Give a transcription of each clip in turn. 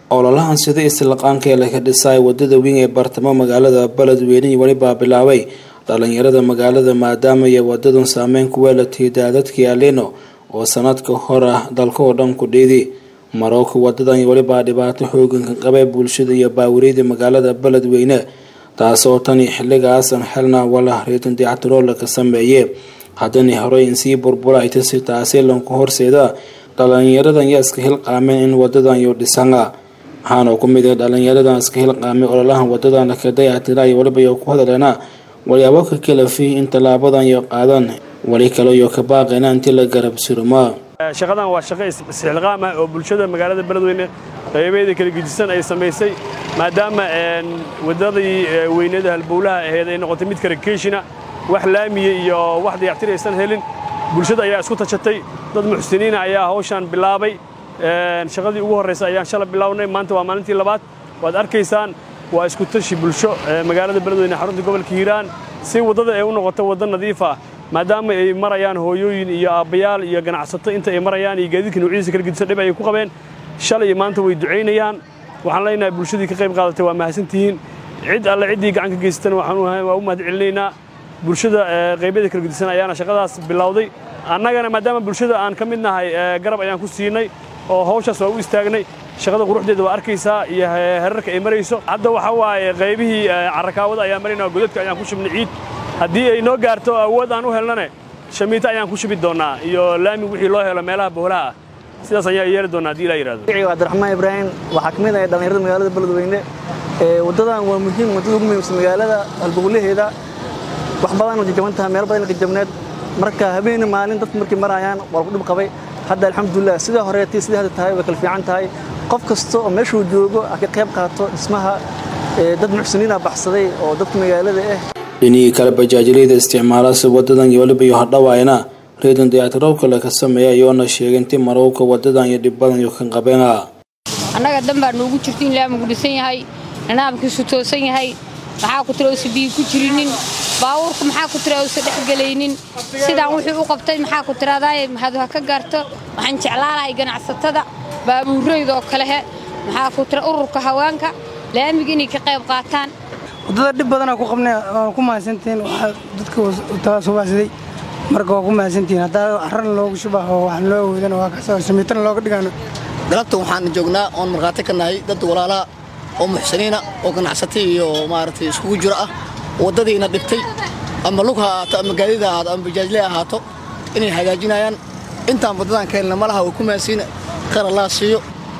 ololahan sida istilaqaanka ee laga dhisay wadada weyn ee bartamo magaalada beledweyne welibaa bilaabay dhalinyarada magaalada maadaama ay wadadan saameyn ku weelatay daadadkii alino oo sanadka hor ah dalka oo dhan ku dhiidi marowka wadadan welibaa dhibaato xoogan ka qabay bulshada iyo baawiriyada magaalada beledweyne taasoo tani xilligaasan xelna wala reetan dayactiroola ka sameeye haddana horey in sii burbura ay tasi taasi lanku horseeda dhalinyaradan yaa iska hilqaameen in wadadan yo dhisana waxaana ku mid ah dhalinyaradan iska hilqaamay ololahan wadadan ka dayactira ay waliba yo ku hadaleena walyaabo ka kalafi in tallaabadan yo qaadan wali kale yo ka baaqeena intii la garab surumaa shaqadan waa shaqo isxilqaam ah oo bulshada magaalada beledweyne qaybeeda kala gedisan ay samaysay maadaama wadadii weynada halbowlaha ahayd ay noqotay mid karakeeshina wax laamiya iyo wax dayactir aysan helin bulshada ayaa isku tashatay dad muxsiniina ayaa hawshaan bilaabay shaqadii ugu horraysa ayaan shala bilownay maanta waa maalintii labaad waad arkaysaan waa isku tashi bulsho magaalada beledweyne xarunta gobolka hiiraan si waddada ay u noqoto waddo nadiif ah maadaama ay marayaan hooyooyin iyo aabbayaal iyo ganacsato inta ay marayaan iyo gaadiidka nuucyadiisa kala gedisan dhib ayay ku qabeen shalay iyo maanta way ducaynayaan waxaan leenahay bulshadii ka qayb qaadatay waa mahadsantihiin cid alle ciddii gacan ka geysatana waa u mahad celinaynaa bulshada qaybyada kala gedisan ayaana shaqadaas bilowday annagana maadaama bulshada aan ka mid nahay garab ayaan ku siinay oo hawshaas waa u istaagnay shaqada quruxdeeda waa arkaysaa iyo herarka ay marayso hadda waxaa waaye qaybihii carrakaawada ayaan maraynaa godadka ayaan ku shubnay ciid haddii ay noo gaarto awood aan u helnane shamiito ayaan ku shubi doonnaa iyo laami wixii loo helo meelaha bohlaha ah sidaas ayaan yeeli doonnaa hadii ilaa yidhahdo cabdiraxmaan ibraahim waxaa ka mid ah dhallinyarada magaalada beledweyne waddadan waa muhiim waddada ugu muhiimsan magaalada halbowlaheeda wax badan oo jajaban tahay meel badan jajabneed marka habeeni maalin dadku markay marayaan waa lagu dhib qabay hadda alxamdulilah sidaa horeetay sidai hadda tahay way kala fiican tahay qof kasta oo meeshuu joogo a ka qayb qaato dhismaha dad muxsiniina baxsaday oo dadka magaalada ah dhinihii kale bajaajiliyada isticmaalasa wadadan iyo waliba iyo hadhawaayna reedan dayactirowka laga sameeya iyoona sheegay intii marowka wadadan iyo dhib badan iyo kan qabeena annaga dan baa noogu jirta in laamigu dhisan yahay nidaamkiisu toosan yahay maxaa ku tira uusa biyi ku jirinin baabuurka maxaa ku tira uusa dhexgelaynin sidaan wuxuu u qabtay maxaa ku tiraadaay mahadu ha ka gaarto waxaan jeclaalahay ganacsatada baabuuraydaoo kalehe maxaa ku tira ururka haweenka laamiga inay ka qayb qaataan waddada dhib badanaa ku qabnay waa ku mahadsantihiin waxaa dadka taasubaasiday marka waa ku mahadsantihiin haddaa carrana loogu shubaho waxaan loo awoodana waa kasoo shamiitana looga dhigaano galabta waxaan joognaa oon markhaati ka nahay dad walaalaha oo muxsiniina oo ganacsata iyo maaragtay iskugu jiro ah waddadiina dhibtay ama lug ha ahaato ama gaadida ahaato ama bajaajle ahaato inay hagaajinayaan intaan waddadan ka helna malaha way ku mahadsiina khayr allah siiyo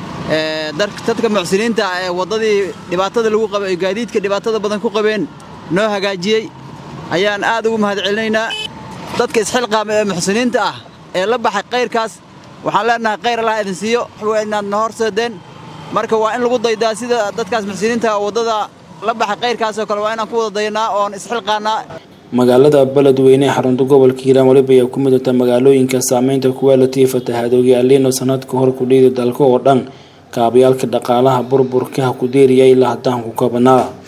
dadka muxsiniinta ah ee waddadii dhibaatada lagu qabay ee gaadiidka dhibaatada badan ku qabeen noo hagaajiyey ayaan aad ugu mahad celinaynaa dadka isxilqaama ee muxsiniinta ah ee la baxay kayrkaas waxaan leenahay khayr allah idin siiyo waxwa inaad na horseedeen marka waa in lagu daydaa sida dadkaas muxsiniinta waddada la baxay kayrkaasoo kale waa inaan ku wada dayanaa oon isxilqaannaa magaalada beledweyne xarunta gobolka hiiraan waliba ay ku midata magaalooyinka saameynta kuweelatii fatahaadoogi aliino sanadka hor ku dhiidi dalka oo dhan kaabayaalka dhaqaalaha burburkaha ku deeriyay ilaa haddaan ku kabanaa